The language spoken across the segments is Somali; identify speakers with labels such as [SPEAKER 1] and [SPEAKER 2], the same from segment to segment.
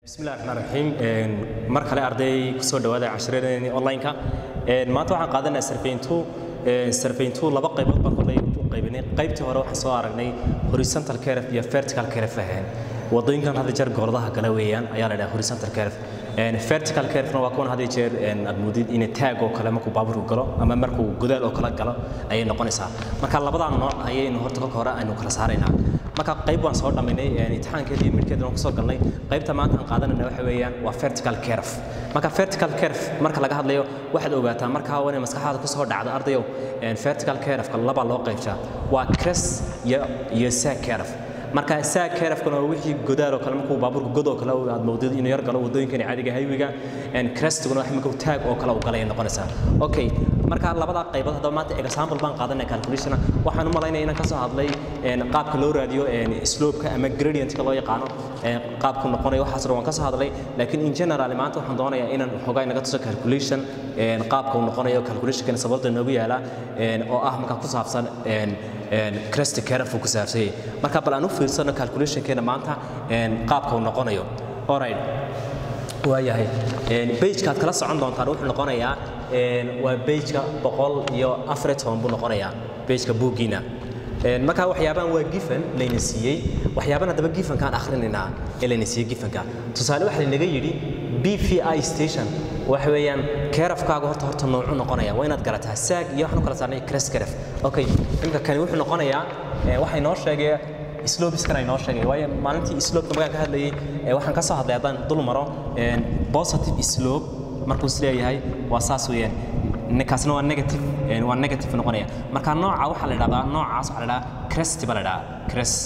[SPEAKER 1] bismillahi raxmaan raxiim mar kale arday kusoo dhawaada cashiradeenii online-ka maanta waxaan qaadanaa sarfayntu sarfayntu laba qaybood baan kolley u qaybinay qaybtii hore waxaan soo aragnay horizontal curve iyo vertical curve ahayn wadooyinkan hadda jeer goordaha gala weeyaan ayaa la dhaha horizontal curve vertical curve-na waa kuwan hadda jeer aad moodid inay taag oo kale markuu baabuurku galo ama markuu godaal oo kale galo ayay noqonaysaa marka labadaa nooc ayaynu horta kolka hore aynu kala saaraynaa marka qayb waan soo dhammaynay imtixaankeeda iyo midkeeda waan kusoo galnay qaybta maanta aan qaadanayna waxa weeyaan waa vertical curve marka vertical curve marka laga hadlayo waxaad ogaataa markaa wane maskaxdaada kusoo dhacda ardayow vertical curve-ka laba loo qaybshaa waa crest iyo iyo sac curve marka sac curve-kana waa wixii godaal oo kale markuu baabuurku god oo kale aad moodid inuu yar galo wadooyinkani caadiga highwayga crestiguna wax markuu taag oo kale uu galay noqonaysaa okay marka labadaa qaybood haddaba maanta example baan qaadanay calculation waxaan u malaynaya inaan ka soo hadlay qaabka loo raadiyo slope-ka ama gradient-ka loo yaqaano qaabku noqonayo waxaas dhan waan ka soo hadlay laakiin in general maanta waxaan doonayaa inaan xogaa inaga tuso calculation qaabka uu noqonayo calculation-kana sababta noogu yaala oo ah markaa ku saabsan crest curve ku saabsan yahay marka bal aan u fiirsano calculation-keena maanta qaabka uu noqonayo alright waayahay bagekaad kala socon doontaan wuxuu noqonayaa waa bageka boqol iyo afar toban buu noqonayaa bageka buuggiina marka waxyaabahan waa gifan layna siiyey waxyaaban haddaba gifankaan akhrinaynaa ee layna siiyey gifanka tusaale waxa laynaga yidhi b v i station waxa weeyaan keerafkaaga horta horta noocu noqonaya waa inaad garataa saag iyo waxaan u kala saarnay crest keref okay imka kani wuxuu noqonayaa waxay noo sheegaya slopeskana inoo sheegay waayo maalintii slope markaan ka hadlayay waxaan ka soo hadlay haddaan dul maro positive slope markuu is leeyahay waa saas weeyaan kaasna waa negative waa negative noqonaya marka nooca waxaa la idhahdaa noocaas waxaa la idhahdaa crest baa la idhahdaa crest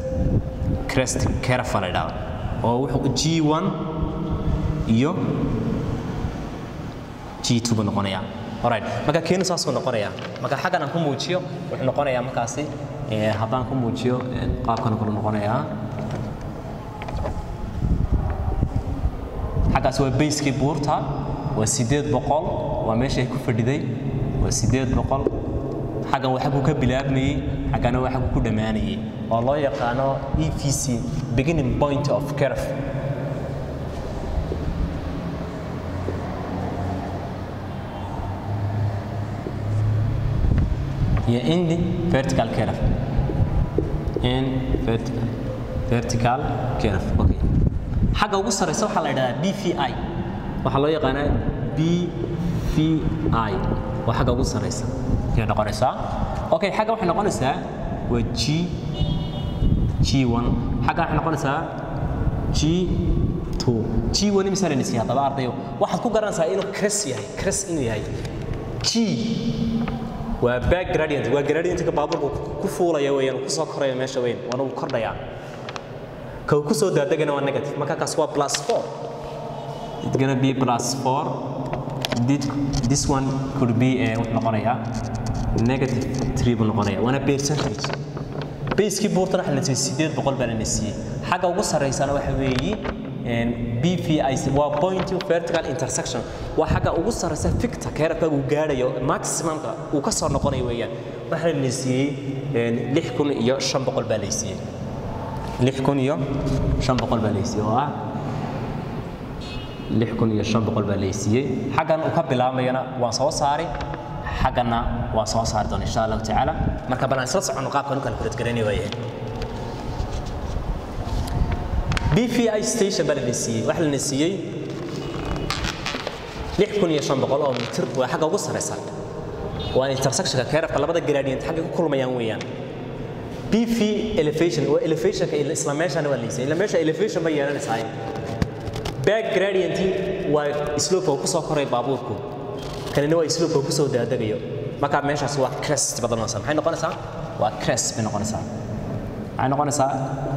[SPEAKER 1] crest curve baa la idhahdaa oo wuxuu g1 iyo g2 buu noqonayaa alright marka keenu saasuu noqonayaa marka xaggan aan ku muujiyo wuxuu noqonayaa markaasi haddaan ku muujiyo qaabkan kale noqonayaa xaggaas waa bayskii buurta waa sideed boqol waa meeshay ku fadhiday waa sideed boqol xaggan waa xagguu ka bilaabmayey xaggana waa xagguu ku dhammaanayey oo loo yaqaano e v c beginning point of curve iyo indi vertical curve in vertical vertical curve okay xagga ugu sareysa waxaa la yidhahdaa bvi waxaa loo yaqaanaa bvi waa xagga ugu sareysa ayay noqonaysaa okay xagga waxay noqonaysaa waa g g1 xagga waxay noqonaysaa g2 g1 imisaa layna siiya haddaba ardayo waxaad ku garanaysaa inuu cres yahay cres inuu yahay g waa back gradient waa gradientka baabuurku ku fuulaya weeyaan ku soo koraya meesha weyn waana uu kordhayaa ka uu ku soo daadegana waa negative marka kaas waa plus 4 it's gonna be plus 4 this, this one could be uh, wuxuu noqonayaa negative 3 buu noqonayaa waana percentage bayskii buurtana waxa la siiyey sideed boqol baa lana siiyey xagga ugu sarreysana waxa weeye BVIC waa point of vertical intersection waa xagga ugu sarreysa ficta keerafka uu gaadhayo maximumka uu ka soo noqonayo weeyaan waxaa la siiyey lix kun iyo shan boqol baa la siiyey lix kun iyo shan boqol baa la siiyey oo ah lix kun iyo shan boqol baa la siiyey xaggan uu ka bilaabayana waan soo saari xagganna waan soo saari doona insha allahu tacaala marka bal aan isla soconno qaabkan u kala kuladgaranay waayahay BVI station baa la siiyey waxa la siiyey lix kun iyo shan boqol oo mitir waa xagga ugu sareysa waa intersectionka keerafka labada gradient xagga ku kulmayaan weeyaan BV elevation waa elevationka isla meeshana waa la siiyey ila meesha elevation ba yeelanaysaa back gradient waa slope ku soo koray baabuurku kanina waa slope ku soo daadagayo marka meeshaas waa crest badanaysa maxay noqonaysaa waa crest bay noqonaysaa maxay noqonaysaa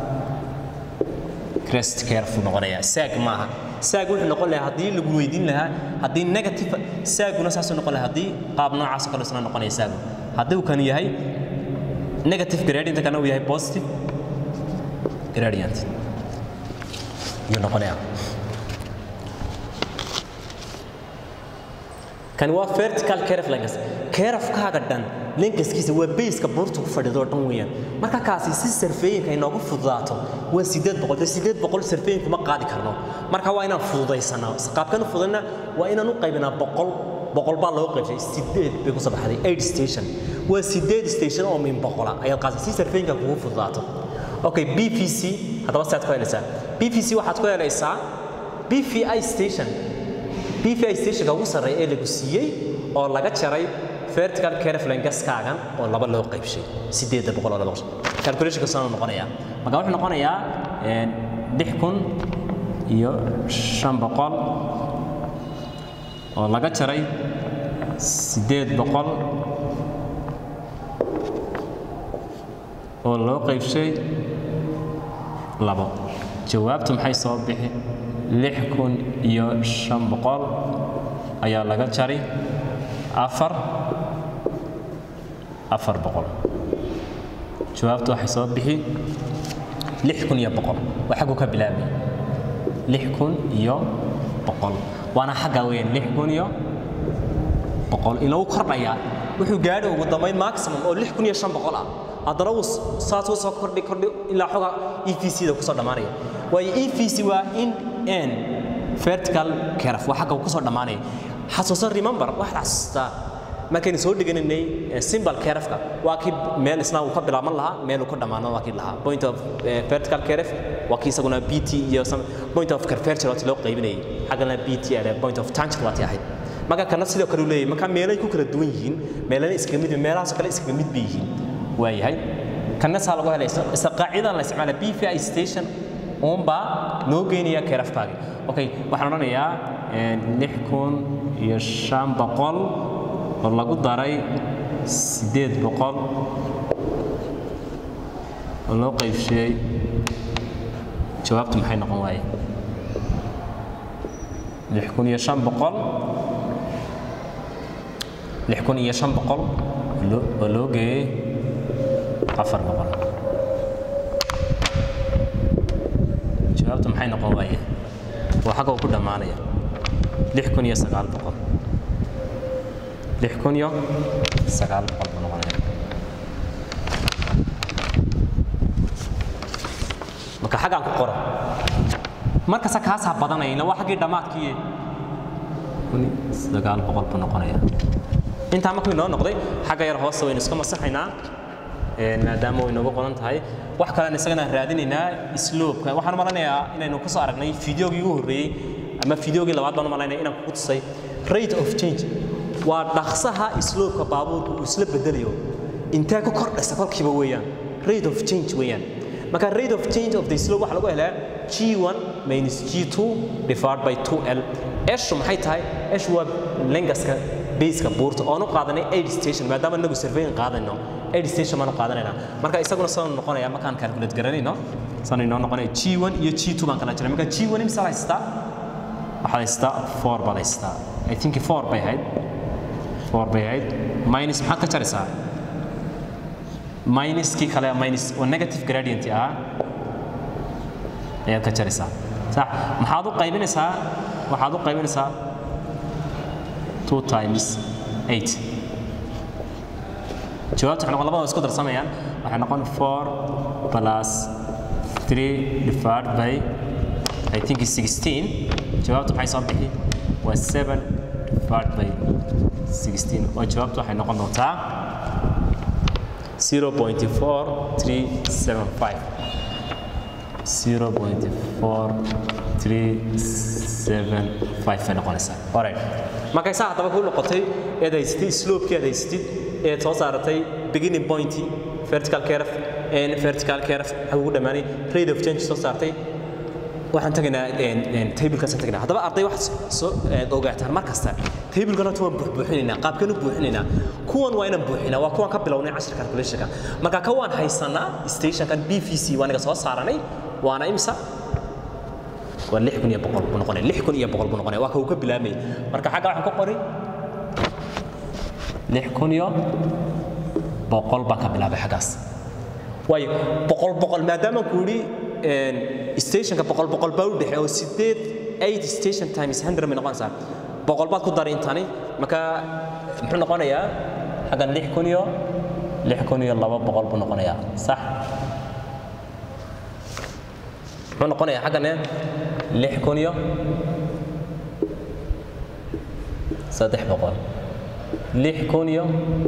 [SPEAKER 1] crest curve noqonayaa saag maaha saag wuxuu noqon lahaa haddii lagu weydiin lahaa haddii negative saaguna saasuu noqon lahaa haddii qaab noocaas oo kale isna noqonaya saagu haddii uu kan yahay negative gradient kana uu yahay positive gradient yuu noqonayaa kani waa vertical kerf linkas kerafkaaga dhan linkaskiisa waa bayska buurta ku fadhido dhan weeyaan marka kaasi si sarfeeyinka inoogu fududaato waa sideed boqol dee sideed boqol sarfeeyinku ma qaadi karno marka waa inaan fududaysanaa qaabkan u fududna waa inaan u qaybinaa boqol boqol baa loo qaybshay sideed bay kusoo baxday eight station waa sideed station oo min boqola ayaad qaasa si sarfeeyinka kugu fududaato okay b v c haddaba siaad ku helaysaa b v c waxaad ku helaysaa b v i station b v i stationka ugu sarreeya ee lagu siiyey oo laga jaray vertical carefline gaskaagan oo laba loo qaybshay sideedda boqol oo laba calculationka soo noqonaya marka wuxuu noqonayaa lix kun iyo shan boqol oo laga jaray sideed boqol oo loo qaybshay labo jawaabtu maxay soo bixi lix kun iyo shan boqol ayaa laga jari afar afar boqol jawaabtu waxay soo bixi lix kun iyo boqol waa xaggu ka bilaabay lix kun iyo boqol waana xagga weyn lix kun iyo boqol inagu kordhayaa wuxuu gaadhi ugu dambayn maximum oo lix kun iyo shan boqol ah haddana uu saas u soo kordhi kordhi ilaa xoga e v c da kusoo dhammaanaya waayo e v c waa in n vertical caref waa xagga uu kusoo dhammaanaya xasuusan remember waxaad xasuustaa markaynu soo dheganaynay symbol carefka waa kii meel isna uu ka bilaaban lahaa meel uu ka dhammaano waa kii lahaa point of vertical caref waa kii isaguna b t iyo point of curvature waati loo qaybinayay xaggana b t ale point of tangent waati ahayd marka kana sidoo kale uu leeyahay marka meelay ku kala duwan yihiin meelana iskaga mid meelahaasoo kale iskaga mid bay yihiin waayahay kana saa lagu helay isla qaacidan la isticmaala b v i station uunbaa noo geynaya keerafkaagi okay waxaan odhanayaa lix kun iyo shan boqol oo lagu daray siddeed boqol oo loo qaybsheeyey jawaabtu maxay noqon waaye lix kun iyo shan boqol lix kun iyo shan boqol oo loo geeyey afar boqol jawaabtu maxay noqon waaye waa xagga uu ku dhammaanaya lix kun iyo sagaal boqol lix kun iyo sagaal boqol buu noqonaya marka xaggaan ku qoro markasta kaasaa badanayna waa xaggii dhammaadkii kun sagaal boqol buu noqonaya intaa markuu inoo noqday xagga yar hoose waynu iska masaxaynaa maadaama way noogu qodan tahay wax kalean isagana raadinaynaa sloobka waxaan malanayaa inaynu ku soo aragnay fideogii ugu horreeyey ama fideogii labaad baan malaynaya inaan kugu tusay rate of change waa dhaqsaha sloobka baabuurka uu isla bedelayo intee ku kordhaysa kolkiiba weeyaan rate of change weeyaan marka rate of change of the slope waxaa lagu helaa g1 minus g2 divided by 2l eshu maxay tahay eshu waa lengaska baseka buurta oonu qaadanay aid station maadaama inagu surveyin qaadayno aid station baanu qaadanayna marka isaguna sanu noqonaya markaan calculate garanayno sanu inoo noqonaya g1 iyo g2 baan kala jiray marka g1 imsa haystaa waxaad haystaa 4 baad haystaa i think 4 bay ahayd 4 bay ahayd minus maxaad ka jaraysaa minuskii kale minus oo negative gradient ah ayaad ka jaraysaa sax maxaad u qaybinaysaa waxaad u qaybinaysaa 2 times 8 jawaabta waxay noqon labada isku darsamayaan waxay noqon 4 plus 3 divided by I think is 16 jawaabtu maxay soo bixi waa 7 divided by 16 oo jawaabtu waxay noqon doontaa 0.4375 0.4375 bay noqonaysaa alright markay saa haddaba ku noqotay eed haysatid sloopkii aad haysatid eed soo saaratay beginning point vertical curve and vertical curve ugu dhammaanay rate of change soo saartay waxaan tagaynaa tablekaasaan tagaynaa haddaba arday waxaad soo ogaataan mar kasta tablekana horta waan buuxbuuxinaynaa qaabkanu buuxinaynaa kuwan waa inaan buuxinaa waa kuwan ka bilownay cashir calculationka marka ka waan haysanaa stationkan b v c waa naga soo saaranay waana imsa waa lix kun iyo boqol buu noqonaya lix kun iyo boqol buu noqonaya waa ka uu ka bilaabmay marka xagga waxaan ku qori lix kun iyo boqol baan ka bilaabay xaggaas waayo boqol boqol maadaama ku yidhi stationka boqol boqol baa u dhexe oo sideed eight station times hundred may noqonaysaa boqol baad ku dari intani marka muxuu noqonayaa xaggan lix kun iyo lix kun iyo laba boqol buu noqonayaa sax muxuu noqonayaa xaggane lix kun iyo saddex boqol lix kun iyo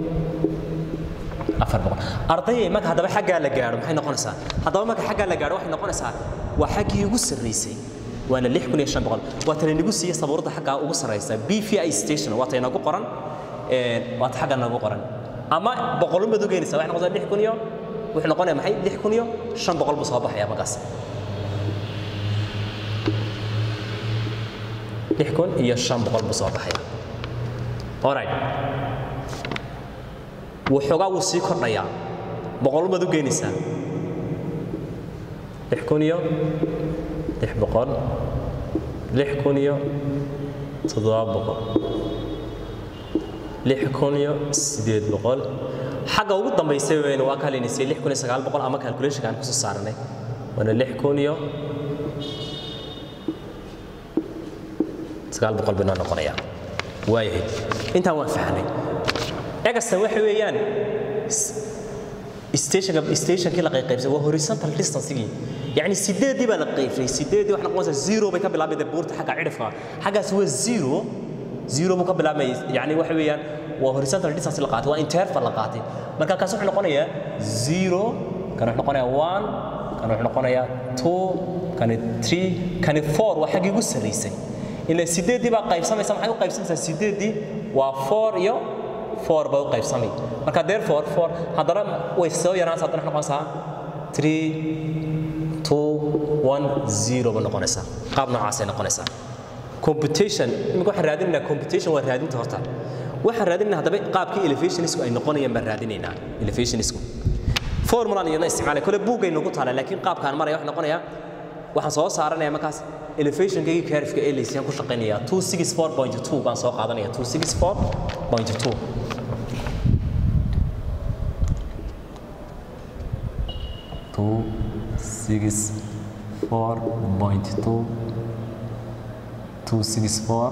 [SPEAKER 1] afar boqol ardayay marka haddaba xaggaa la gaadho maxay noqonaysaa haddaba marka xaggaa la gaadho waxay noqonaysaa waa xaggii ugu sarraysay waana lix kun iyo shan boqol waa tana nagu siiya sabuurada xaggaa ugu sarraysa b v i station waa ta inagu qoran waa ta xagga nagu qoran ama boqolun baad u geynaysaa waxay noqonaysaa lix kun iyo wuxuu noqonaya maxay lix kun iyo shan boqol buu soo baxaya markaas lix kun iyo shan boqol buu soo baxaya alright waxoogaa wuu sii kordhayaa boqol baad u geynaysaa lix kun iyo lix boqol lix kun iyo toddoba boqol lix kun iyo sideed boqol xagga ugu dambaysay weyne waa kalinaysay lix kun iyo sagaal boqol ama calculationka aan kusoo saaranay waana lix kun iyo sagaal boqol binoo noqonayaa waayahay intaan waan fahnay egastan waxa weeyaan stationka stationkii la qaybsay waa horizontal distancegii yacni sideedii baa la qaybsay sideedii waxay noqonaysaa zero bay ka bilaabayda buurta xagga cidhifka xaggaas waa zero zero buu ka bilaabmayay yacni waxa weeyaan waa horizontal distance la qaatay waa interval la qaatay marka kaas wuxuu noqonayaa zero kan wuxuu noqonayaa one kan wuxuu noqonayaa two kani three kani four waa xaggii ugu sarraysay ilaa sideedii baa qaybsamaysa maxay u qaybsamaysaa sideedii waa four iyo four bay u qaybsamay marka therefore four haddana way soo yaraanaysaa haddana noqonaysaa three two one zero ba noqonaysaa qaab noocaasay noqonaysaa computation imika waxaan raadinaynaa computation waa raadinta horta waxaan raadinaynaa haddaba qaabkii elevationisku ay noqonayaan baan raadinaynaa elevationisku formulan iyadna isticmaalay kole buuggay nagu taala laakiin qaabkaan maraya waxaa noqonayaa waxaan soo saaranaya markaas elevationkaygii curve-ka ee laysiyaan ku shaqaynaya 264.2 baan soo qaadanaya 264.2 two six four point two two six four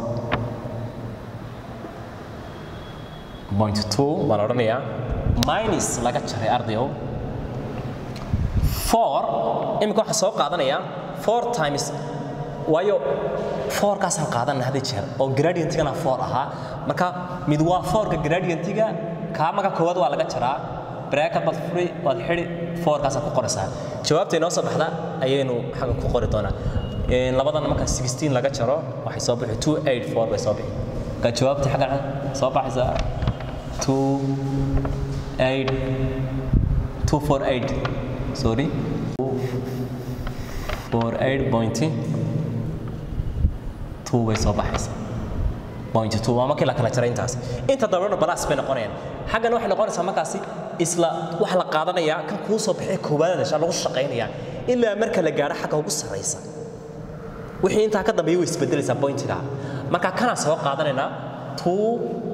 [SPEAKER 1] point two baan odhanayaa minus laga jaray ardayow four iminka waxaan soo qaadanayaa four times waayo fourkaasaan qaadanna hadda jeer oo gradientigana four ahaa marka mid waa fourka gradientiga kaa maga koowaad waa laga jaraa bracket baad furi waad xidhi fourkaasaad ku qoraysaa jawaabta inoo soo baxda ayaynu xagga ku qori doonaa labadan marka 16 laga jaro waxay soo bixi 284 bay soo bixi marka jawaabta xagga soo baxaysa 28 248 sorry 48.2 bay soo baxaysa point two waa markii la kala jaray intaas inta dambena balaas bay noqonayaan xaggana waxay noqonaysaa markaasi isla waxa la qaadanayaa kan kuu soo baxay koowaad dasha lagu shaqaynayaa ilaa marka la gaadho xagga ugu sarraysa wixii intaa ka dambeeya way isbedelaysaa pointiga marka kana soo qaadanaynaa two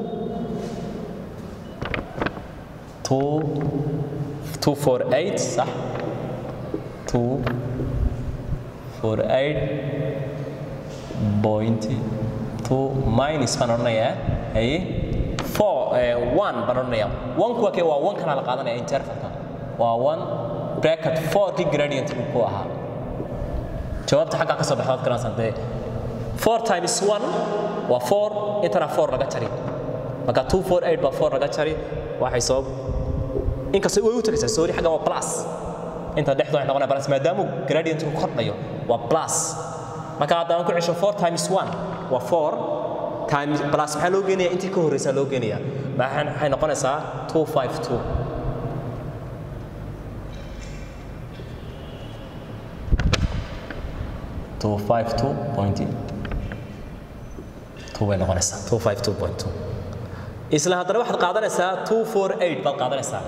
[SPEAKER 1] two two four eight sax two four eight point two minus baan odhanayaa haye four one baan odhanayaa one kuwa kee waa one kana la qaadanaya intervalka waa one bracket four kii gradient uu ku ahaa jawaabta xaggaa ka soo baxda waad garanaysaa dee four times one waa four intana four laga jari marka two four eight baa four laga jari waxay soo inkastoo way u tagaysaa sorry xagga waa plus inta dhexda waxay noqonaya plus maadaama gradientku kordhayo waa plus marka haddaan ku cesho four times one waa four times plus maxaa loo geenayaa intii ka horreysaa loo geenayaa maxay noqonaysaa two five two two five two point two bay noqonaysaa two five two point two isla haddana waxaad qaadanaysaa two four eight baad qaadanaysaa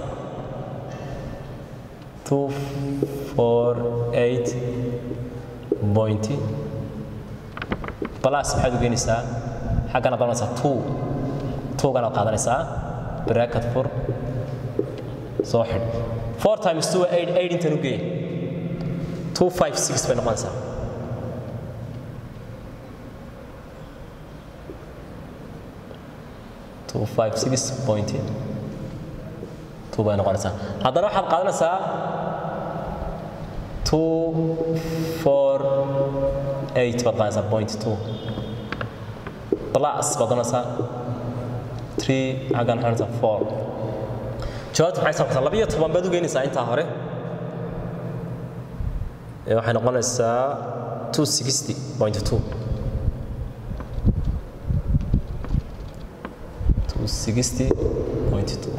[SPEAKER 1] two four eight point plus maxaad u geenaysaa xaggana qaadanaysaa two twogana qaadanaysaa bracket for soo xidh four times two eight eight intan u geey two five six bay noqonaysaa two five six point two bay noqonaysaa haddana waxaad qaadanaysaa two four eight baad qaadanaysaa point two plus baad doonaysaa three xaggan waxay noqonaysaa four jawaabta maxay noqonaysaa labiyo toban baad u geynaysaa intaa hore ee waxay noqonaysaa two sixty point two two sixty point two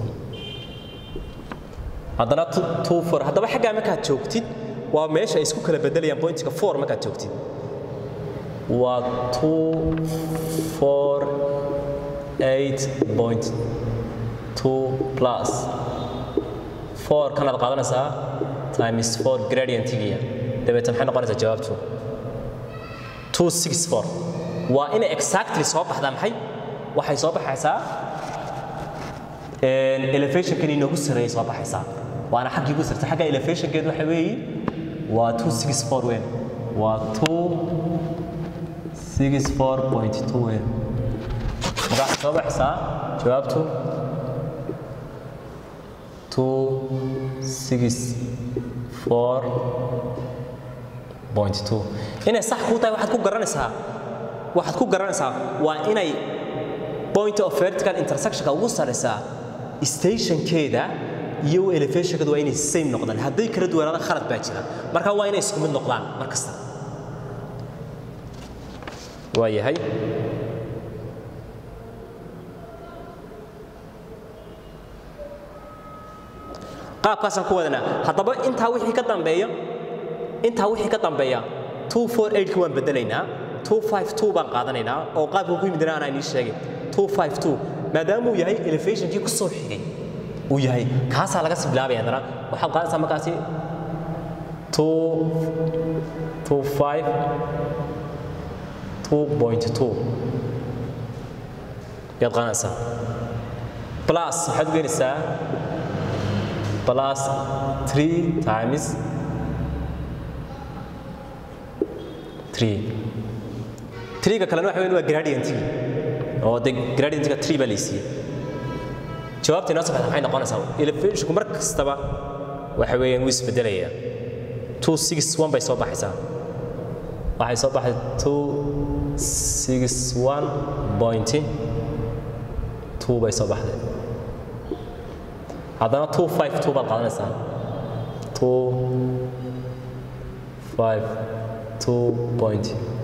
[SPEAKER 1] haddana two four haddaba xaggaa markaad joogtid waa meesha ay isku kala bedelayaan pointiga four markaad joogtid waa two four eight point two plus four kanaad qaadanaysaa times four gradientigiya dabeetna maxay noqonaysaa jawaabtu two six four waa inay exactly soo baxdaa maxay waxay soo baxaysaa elevationkan inoogu sareeyay soo baxaysaa waana xaggii ugu sarta xagga elevationkeed waxa weeye waa two six four weyn waa two six four point two weyn marka waxay soo baxaysaa jawaabtu two six four point two inay sax kuu tahay waxaad ku garanaysaa waxaad ku garanaysaa waa inay point of vertical intersectionka ugu saraysaa stationkeeda iyo elevationkeeda waa inay same noqdaan hadday kala duwanaada khalad baa jira marka waa inay isku mid noqdaan mar kasta waa yahay qaabkaasaan ku wadanaa haddaba intaa wixii ka dambeeya intaa wixii ka dambeeya two four eight waan bedelaynaa two five two baan qaadanaynaa oo qaabka ku yimid aanaa inii sheegay two five two maadaama uu yahay elevationkii ku soo xigay uu yahay kaasaa laga sii bilaabaya haddana waxaad qaadanaysaa markaasi two two five two point two yaad qaadanaysaa plus waxaad u geenaysaa plus 3 times 3 3ga kalena waxa weyn waa gradientigi oo de gradientiga 3 baa laysiiyey jawaabta inoo saxda maxay noqonaysaa elevationku mar kastaba waxa weeyaan wuu isbedelayaa 261 bay soo baxaysaa waxay soo baxay 261 point 2 bay soo baxday haddana two five two baad qaadanaysaa two five two point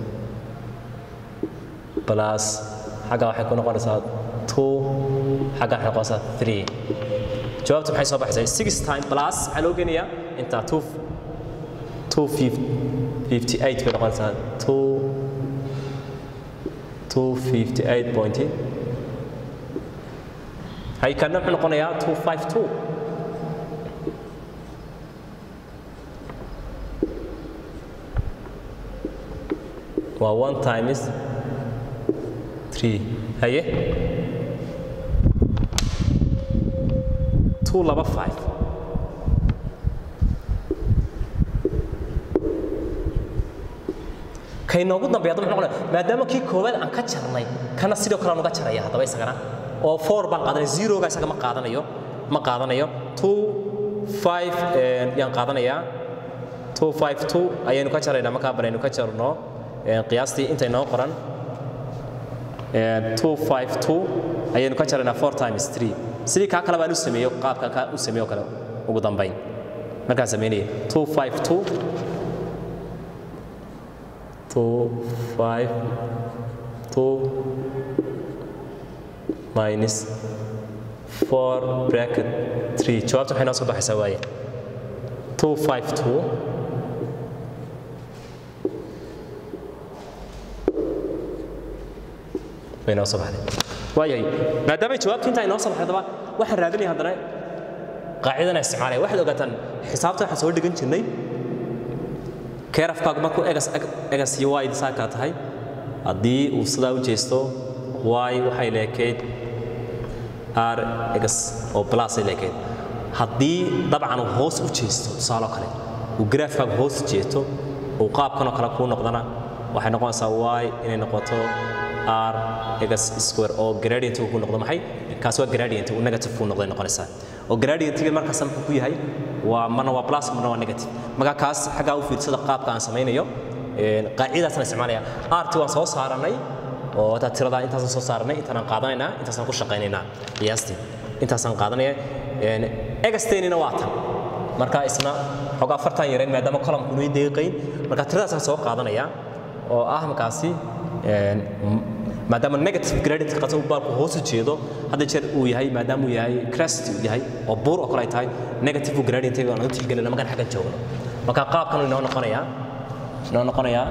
[SPEAKER 1] plus xagga waxay ku noqonaysaa two xagga waxay noqonaysaa three jawaabtu maxay soo baxaysaa six time plus maxaa loo geenayaa intaa two two fifty eight bay noqonaysaa two two fifty eight point hay kana wuxuu noqonayaa two five two waa one times three haye two laba five kaynoogu dambeeya haddaba wuxuu noqonaya maadaama kii koowaad aan ka jarnay kana sidoo kale aan uga jaraya haddaba isagana oo four baan qaadanaya zeroga isaga ma qaadanayo ma qaadanayo two five yaan qaadanayaa two five two ayaynu ka jaraynaa markaa banaynu ka jarno qiyaastii intay noo qoran two five two ayaynu ka jaraynaa four times three sidii kaa kale baan u sameeyo qaabka kaa u sameeyo kale ugu dambayn markaan sameynaya two five two two five two minus 4 bracket 3 jawaabta waxay noo soo baxaysaa waaye 252 way noo soo baxday waayahay maadaamay jawaabtu intaa inoo soo baxday haddaba waxaan raadinaya haddana qaacidana isticmaalaya waxaad ogaataan xisaabta waxaan soo dhigan jirnay keerafkaagu markuu egas egas iyo wayd saakaa tahay haddii uu sidaa u jeesto y waxay leekayd r egas oo plus ay leekayd haddii dabcan uu hoos u jeesto tusaaloo kale uu graafkaagu hoos jeeto uu qaabkanoo kale kuu noqdana waxay noqonaysaa y inay noqoto r x square oo gradient uu ku noqdo maxay kaas waa gradient uu negative ku noqday noqonaysaa oo gradient-ga markaas muxuu ku yahay waa marna waa plus marna waa negative marka kaas xaggaa u fiirsada qaabka aan samaynayo qaacidaasna isticmaalaya rt waan soo saaranay oo taa tirada intaasaan soo saaranay intaanaan qaadanaynaa intaasaan ku shaqaynaynaa qiyaastii intaasaan qaadanaya egastenina waa tan marka isna xogaa afartan yarayn maadaama columkunu i deeqayn marka tiradaasaan soo qaadanaya oo ah markaasi maadaama negative gradient qasa baalku hoos u jeedo hadda jeer uu yahay maadaama uu yahay crest uu yahay oo buur oo kale ay tahay negative gradient aan u tixgelina markaan xaggan joogno marka qaabkan inoo noqonayaa inoo noqonayaa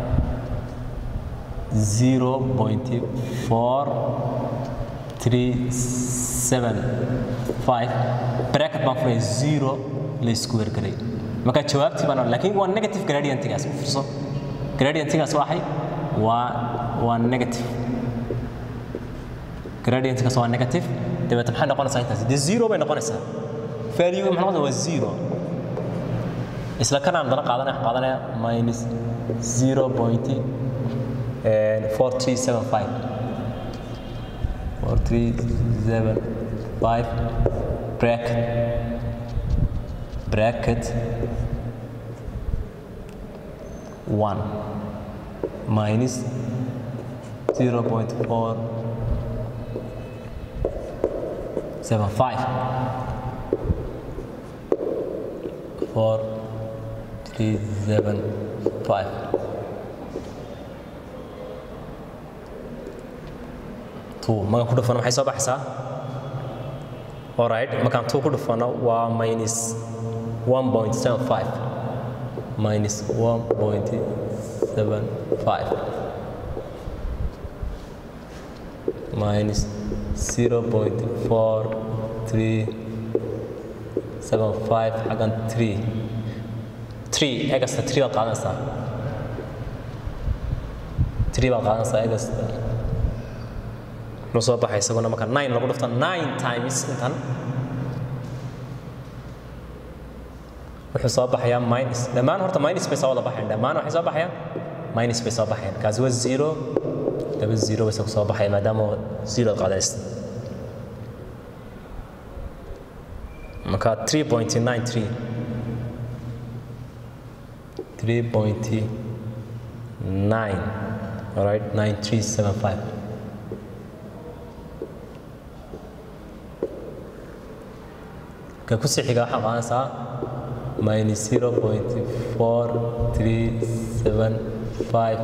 [SPEAKER 1] 0.4375 bracket baan furay 0 la square garay marka jawaabtii baan laakiin waa negative gradientigaas u fiirso gradientigaas waa maxay waa waa negative gradientigaas waa negative dabeetna maxay noqonaysaa intaas dee zero bay noqonaysaa value maxay noqonaysaa waa zero isla kanaan dana qaadanaya qaadanaya minus 0. 4375 4375 bracket bracket 1 minus 0.475 4375 markaan ku dhufano maxay soo baxaysaa alright markaan two ku dhufano waa minus 1.75 minus 1.75 minus 0.4375 xaggan 3 3 egasta 3 baad qaadanaysaa 3 baad qaadanaysaa egasta noo soo baxay isaguna marka nine lagu dhufto nine times intan wuxuu soo baxayaa minus dhammaan horta minus bay soo wada baxayan dhammaan waxay soo baxayaan minus bay soo baxayan kaasi waa zero laba zero bay soo baxaya maadaama zero qaadaysta marka three point nine three three point nine all right nine three seven five ka ku sii xiga waxaa qaadanaysaa minus zero point four three seven five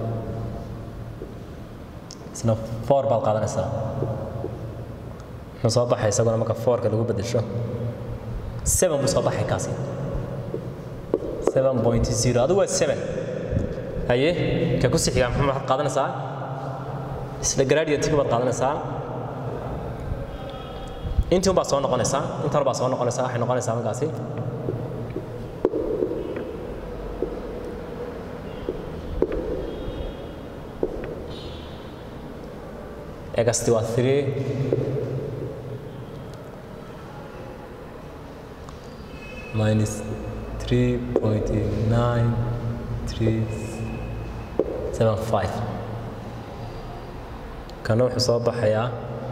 [SPEAKER 1] isna four baad qaadanaysaa muxuu soo baxay isaguna marka fourka lagu bedesho seven buu soo baxay kaasi seven point zero adigu waa seven haye ka ku sii xiga muxuu waxaad qaadanaysaa isla gradientiga baad qaadanaysaa intii un baa soo noqonaysaa intan baa soo noqonaysaa waxay noqonaysaa markaasi egasti waa three minus three point nine three seven five kana wuxuu soo baxayaa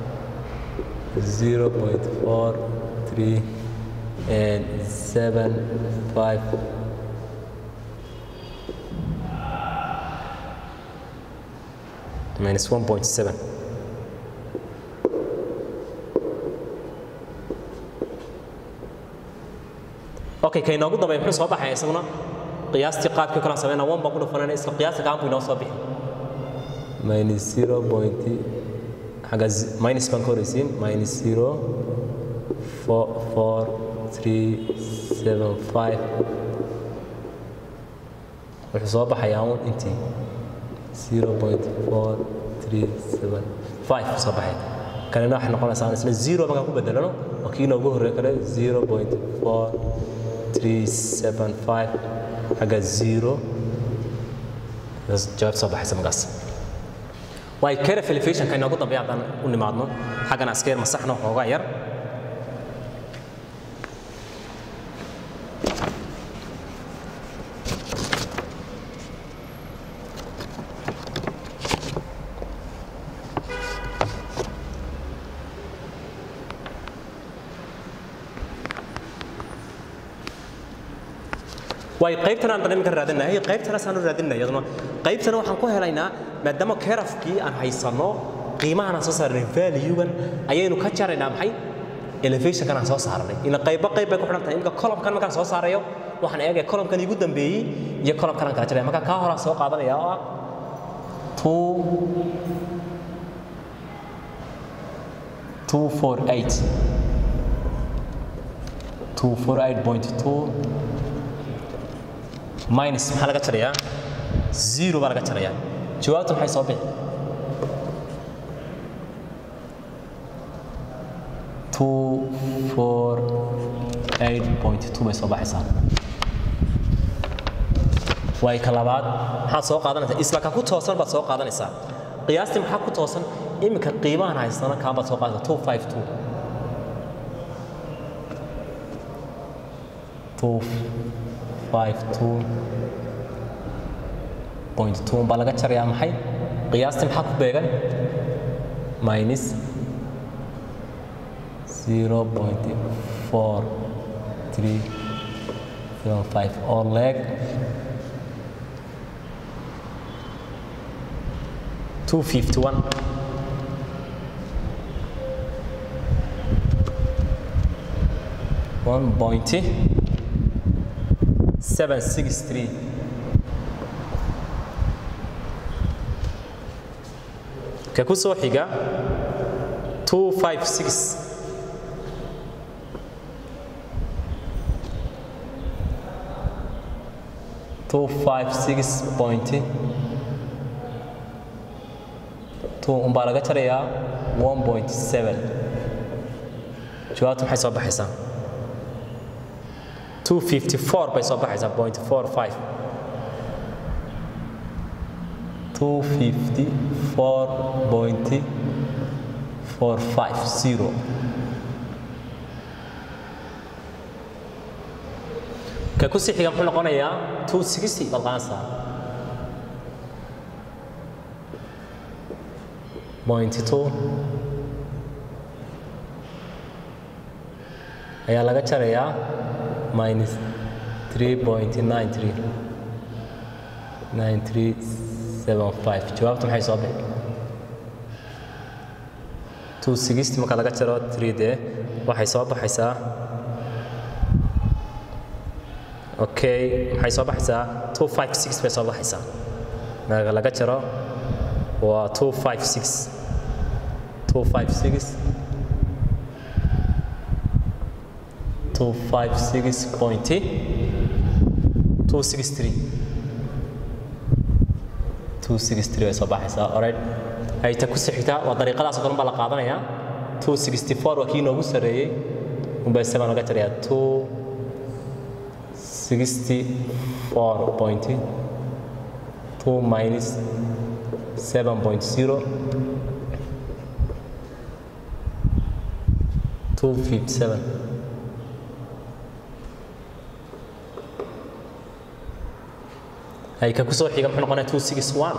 [SPEAKER 1] 0.43 and 75 minus 1.7 okay ka inoogu dambeeya muxuu soo baxaya isaguna qiyaastii qaabkii kalaan sameynaa one baan ku dhufanayna isla qiyaasta gacan buu inoo soo bixi minus 0. xagga minus baan ka horeysiin minus 0 4 4 3 7 5 wuxuu soo baxayaa un intii 0.4375 soo baxay kanina waxay noqonaysaa isna 0 markaan ku bedelano waa kii inoogu horreey kale 0.4375 xagga 0 jawaab soo baxaysa markaas way caref elevationka inoogu dambeeya haddaan u nimaadno xaggan askeer masaxno xoogaa yar way qaybtan aan dhanimka raadinahay qaybtana saan raadinay iyaduna qaybtana waxaan ku helaynaa maadaama kerafkii aan haysano qiimahan aan soo saarnay value-gan ayaynu ka jaraynaa maxay elevationkan aan soo saarnay ila qayba qayb bay ku xidhan tahay imika columnkan markaan soo saarayo waxaan eegaya columnkan igu dambeeyey iyo columnkan aan kala jaraya marka kaa horaan soo qaadanaya oo ah two two four eight two four eight point two minus maxaa laga jarayaa zero baa laga jarayaa jawaabta maxay soo bixi two four eight point two bay soo baxaysaa way ka labaad maxaad soo qaadanaysaa isla ka ku toosan baad soo qaadanaysaa qiyaastii maxaa ku toosan iminka qiimahan haysana kaan baad soo qaadanaysaa two five two two five two point two baa laga jarayaa maxay qiyaastii maxaa ku beegan minus zero point four three seven five oo leeg two fifty one one point seven six three ka ku soo xiga two five six two five six point two umbaa laga jarayaa one point seven jawaabtu maxay soo baxaysaa two fifty four bay soo baxaysaa point four five two fifty four point four five zero ka ku sii xiga muxuu noqonayaa two sixty baad qaanaysaa point two ayaa laga jarayaa minus three point nine three nine three seven five jawaabtu maxay soo bixi two sixty marka laga jaro three dee waxay soo baxaysaa okay maxay soo baxaysaa two five six bay soo baxaysaa marka laga jaro waa two five six two five six two five six point two six three two six three bay soo baxaysaa alright hayta ku sixigta waa dariiqadaas oo kale baa la qaadanayaa two sixty four waa kii noogu sarreeyey unbay seven laga jarayaa two sixty four point two minus seven point zero two fifty seven hay ka ku soo xiga muxuu noqonaya two six one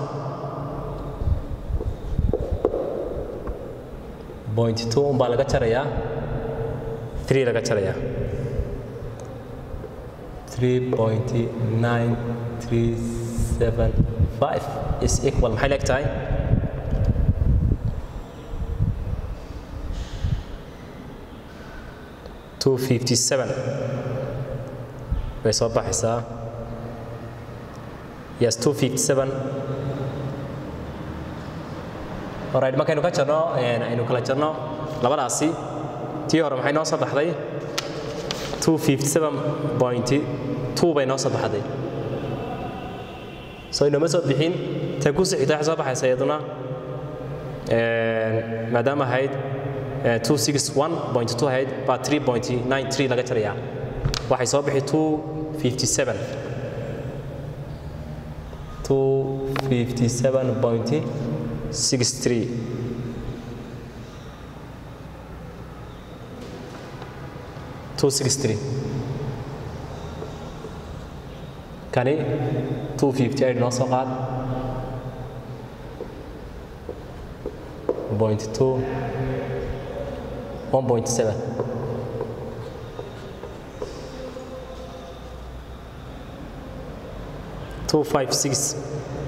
[SPEAKER 1] point two umbaa laga jarayaa three laga jarayaa three point nine three seven five is equal maxay leeg tahay two fifty seven bay soo baxaysaa yes two fifty seven alright markaynu ka jarno aynu kala jarno labadaasi tii hore maxay noo soo baxday two fifty seven point two bay noo soo baxday so inoma soo bixin ta ku sixita waxay soo baxaysa iyaduna maadaama ahayd two six one point two ahayd baa three point nine three laga jarayaa waxay soo bixi two fifty seven two fifty seven point six three two six three kani two fifty eight noo soo qaad point two one point seven 256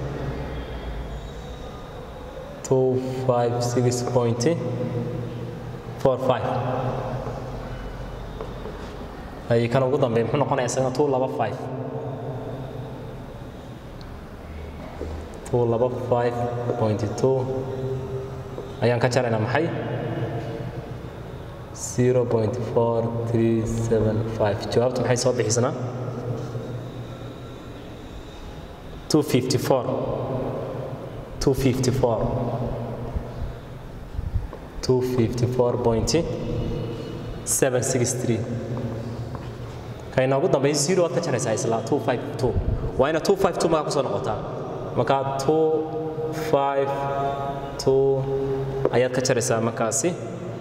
[SPEAKER 1] 256.45 ay kan ugu dambeeya muxuu noqonayaa isagana 225 225.2 ayaan ka jaraynaa maxay 0.4375 jawaabtu maxay soo bixisana 254 254 254.763 ka inoogu dambeeya zero aad ka jaraysaa isla 252 waa ina 252 markaa kusoo noqotaa markaa 252 ayaad ka jaraysaa markaasi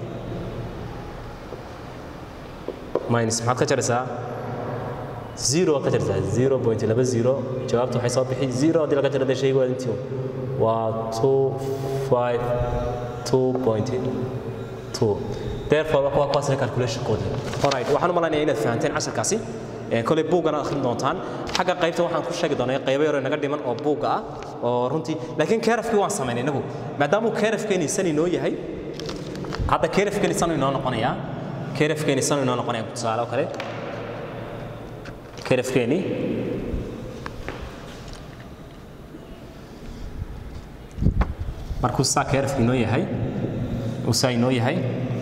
[SPEAKER 1] minus maxaad ka jaraysaa zero aad ka jaraysaa zero point laba zero jawaabtu waxay soo bixi zero haddii laga jarada shaygu waa intii waa two five two point two therefore waa kuwaasna calculationkoodii alright waxaan u malaynayaa inaad fahanteen casharkaasi kolay buuggana akhrin doontaan xagga qaybta waxaan ku sheegi doonaa qaybo yaro naga dhiman oo buugga ah oo runtii laakiin keerafkii waan samaynay inagu maadaamuu keerafkeeni san inoo yahay hadda keerafkeeni san inoo noqonayaa keerafkeeni san inoo noqonaya tusaale oo kale keerafkeeni markuu saa keerafka inoo yahay uu saa inoo yahay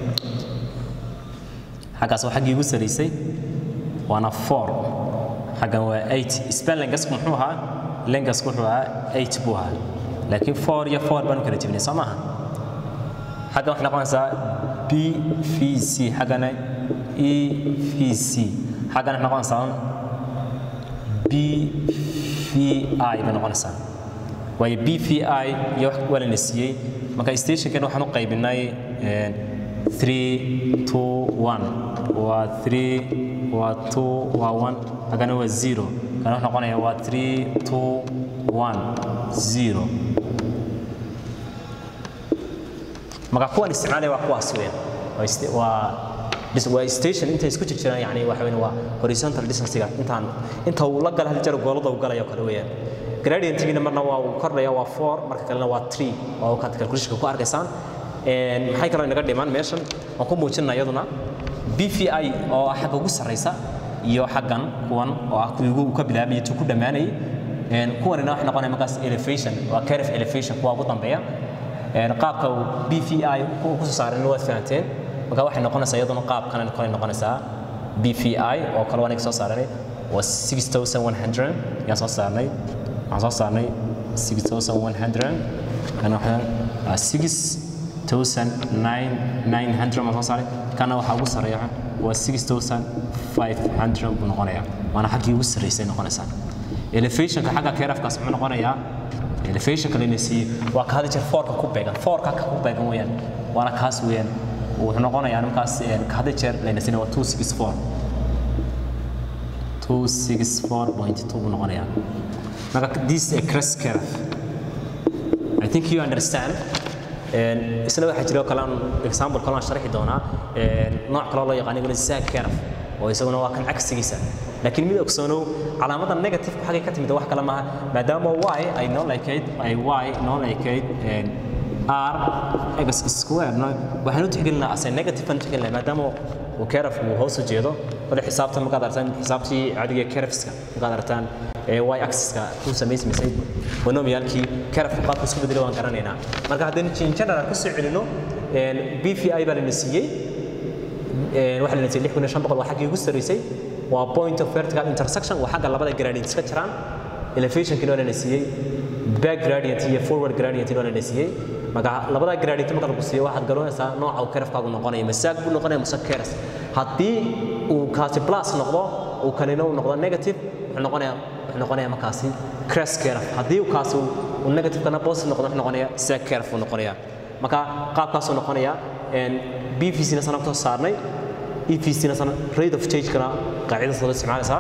[SPEAKER 1] xaggaas waa xaggii ugu saraysay waana four xaggan waa eight span lengasku muxuu ahaa lengasku wuxuu ahaa eight buu ahaa laakiin four iyo four baanu kala jebinay soo maaha xaggan waxay noqonaysaa b v c xaggana e v c xaggana waxay noqonaysaa b v i bay noqonaysaa waayo b v i iyo wax waa lana siiyey marka stationkan waxaan u qaybinay three two one waa three waa two waa one hagana waa zero kana wuxuu noqonaya waa three two one zero marka kuwan isticmaalaya waa kuwaas weyn waa waa station intay isku jirjiraan yani waxa weyn waa horizontal distancega intaan inta uu la gala hal jar goolada uu galaya kale weeyaan gradientigina marna waa uu kordhaya waa four marka kalena waa three oo kaad calculationka ku arkaysaan maxay kaloo inaga dhimaan meeshan waan ku muujinaa iyaduna bvi oo ah xagga ugu sarraysa iyo xaggan kuwan oo ah kuwii ugu ka bilaabaya tu ku dhammaanayay kuwanina waxay noqonaya markaas elevation waa caref elevation kuwa ugu dambeeya qaabka uu bvi ku soo saarayna waad fahanteen marka waxay noqonaysaa iyaduna qaabkan kale noqonaysaa bvi oo kale waan soo saaranay waa 6100 yaan soo saarnay waxaan soo saarnay 6100 kana waxaan 6900 ma soo saaray kana waxaa ugu sarreeya waa 6500 buu noqonayaa waana xaggii ugu sarreysay noqonaysaa elevationka xagga keerafkaas muxuu noqonayaa elevationka layna siiyey waa ka hada jeer foorka ku beegan foorka ka ku beegan weeyaan waana kaas weeyaan wuxuu noqonayaa markaas ka hada jeer layna siiyey waa 264 264.2 buu noqonayaa marka this is a crest curve I think you understand isna waxaa jira kalaan example kalaan sharxi doonaa nooc kaloo loo yaqaan iguna zaag keraf oo isaguna waa kan cagsigiisa laakiin mid ogsoonow calaamada negative xagay ka timid wax kale maaha maadaama y ay noo leekayd ay y noo leekayd r x square no waxaan u tixgelinaa ase negative aan tixgelinaa maadaama uu keraf uu hoos u jeedo wada xisaabtan markaad aragtaan xisaabtii caadiga kerafska markaad aragtaan y axiska ku samaysmaysay monomiyaalkii kerafka qaabka isku bedelay waan garanaynaa marka haddaynu general ku soo celino b v i baa lana siiyey waxaa lana siiyey lix kun iyo shan boqol waa xaggii ugu sarreysay waa point of vertical intersection waa xagga labada gradient iska jiraan elevationkii waa lana siiyey back gradient iyo forward gradient waa lana siiyey marka labada gradient marka lagu siiyo waxaad garanaysaa nooca uu kerafkaagu noqonaya masaag buu noqonaya mase keras haddii uu kaasi plus noqdo uu kanina uu noqdo negative wuxuu noqonayaa wuxuu noqonayaa markaasi cres keraf haddii uu kaasi uu negative kana positive noqdo wuxuu noqonayaa sag keraf uu noqonayaa marka qaabkaasuu noqonayaa bvc na sana kusoo saarnay evc na sana rate of change kana qaacidadaas loo isticmaalaysaa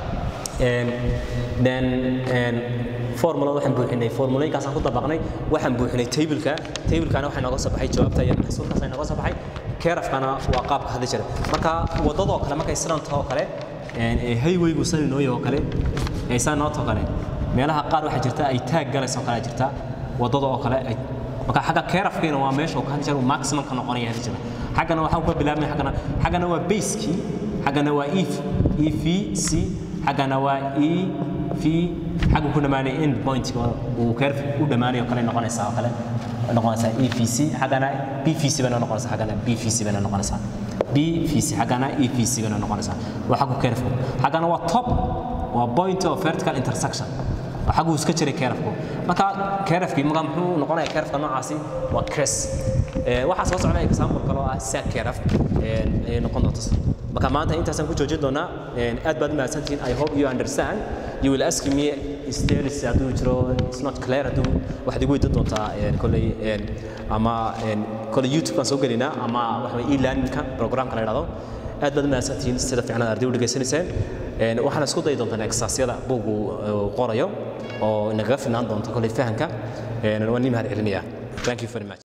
[SPEAKER 1] then formula waxaan buuxinay formulooyinkaasaan ku dabaqnay waxaan buuxinay tableka tablekana waxaa nooga soo baxay jawaabta iyo maxsuulkaas nooga soo baxay kerafkana waa qaabka hadda jira marka wadadoo kale markay sidan taho kale highwaygu san inoo yaho kale ee saa noo too kale meelaha qaar waxaa jirta ay taag galayso oo kale jirta wadada oo kale ay marka xagga keerafkiina waa meesha uu ka hadli jiro maximum ka noqonaya hadli jira xaggana waxaa ka bilaabmay xaggana xaggana waa basekii xaggana waa e e v c xaggana waa e v xagga ku dhamaanay end point uu keerf u dhamaanayo kale noqonaysaa oo kale noqonaysaa e v c xaggana b v c bayna noqonaysaa xaggana b v c bayna noqonaysaa b v c xaggana e v c bayna noqonaysaa waa xaggu keerfku xaggana waa top waa point of vertical intersection xaguu iska jiray keerafku marka keerafkii marka muxuu noqonaya keerafka noocaasi waa cres waxaa soo socda example kale oo ah sac keeraf ayay noqon doonta marka maanta intaasaan ku joojin doonaa aad baad mahadsantihiin i hope you understand you will ask me status hadduu jiro it's not clear hadduu waxaad igu weydiin doontaa kolley ama kolley youtube kaan soo gelinaa ama waxa e learningka programka la idhahdo aad baad mahadsantihiin sida fiican aad arday u dhegaysanayseen waxaan isku dayi doontaa exercisyada buugu qorayo oo inagaga filnaan doonto kolley fahanka waan nii mahad celinayaa thank you very much